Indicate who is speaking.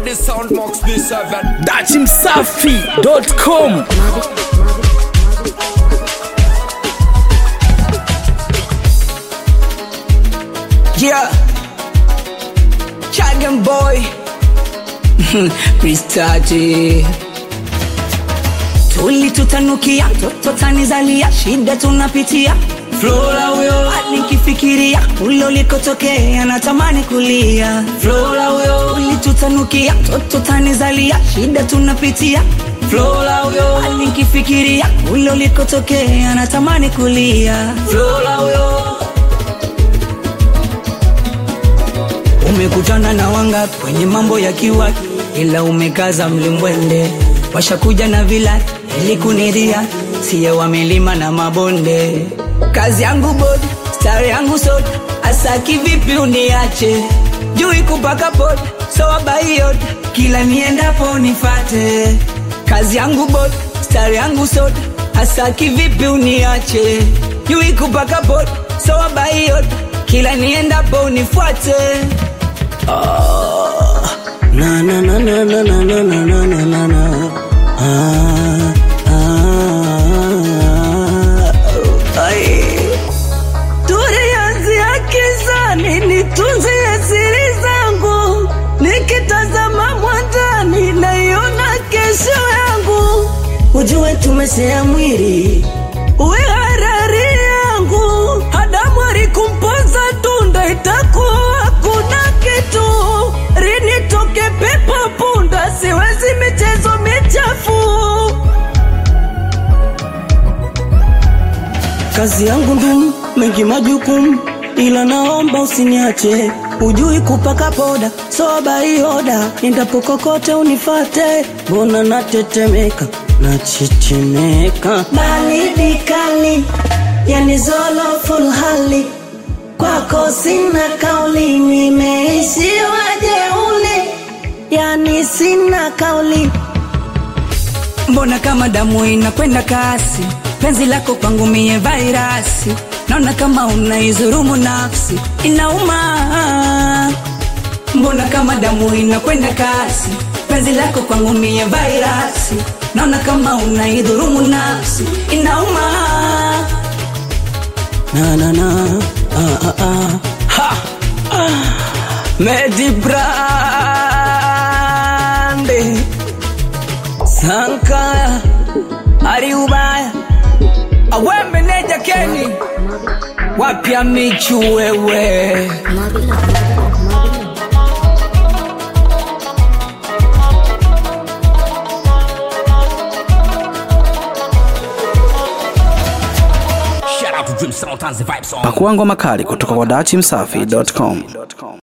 Speaker 1: the sound box B7
Speaker 2: datimsafi.com
Speaker 3: Yeah. Chagan boy. Pristati. Tulitutanukia toto tanizalia, shida tunapitia. Flora huyo nikifikiria ule ulikotokea natamani kulia. Flora huyo ulitutanukia toto tanizalia, shida tunapitia. Flora huyo nikifikiria ule ulikotokea natamani kulia. Flora huyo Umekutana na wanga kwenye mambo ya kiwa, ila umekaza mlimbwende. Washakuja na vila ili kuniria, siye wa milima na mabonde. Kazi yangu bodi, stari yangu soda, asa kivipi uniache? Jui kupaka poda, so abaiyot, kila niendapo nifate. Kazi yangu bodi, stari yangu soda, asa kivipi uniache? Jui kupaka poda, so abaiyot, kila niendapo nifuate.
Speaker 4: Na na na na na na na na na na na na. Ah, ah, ai. Tulianzia kizani, nitunzie siri zangu, nikitazama mwandani naiona kesho yangu. Ujue tumesea mwili uwe harari yangu, Adamu alikumpoza tunda, itakuwa kuna kitu rinitoke pepo punda, siwezi michezo michafu. Kazi yangu ndumu, mengi majukumu, ila naomba usiniache. Ujui kupaka poda, soba ioda, endapo kokote unifate. Mbona natetemeka, nachechemeka, baridi kali, yani zolo full hali kwako sina kauli, nimeishiwa jeuli, yani sina kauli.
Speaker 3: Mbona kama damu inakwenda kasi, penzi lako kwangu mie vairasi, naona kama unaizurumu nafsi, inauma. Mbona kama damu inakwenda kasi, penzi lako kwangu mie vairasi, naona kama unaidhurumu nafsi, inauma.
Speaker 4: Na na na, ah ah ah.
Speaker 3: Ha!
Speaker 4: Medi Brande Sankaya Ari ubaya
Speaker 3: Awembe neja Keni, wapya michu wewe.
Speaker 1: Shout out to Dream Sound and the Vibe Song
Speaker 2: pakuangwa makali kutoka kwa datimsafi.com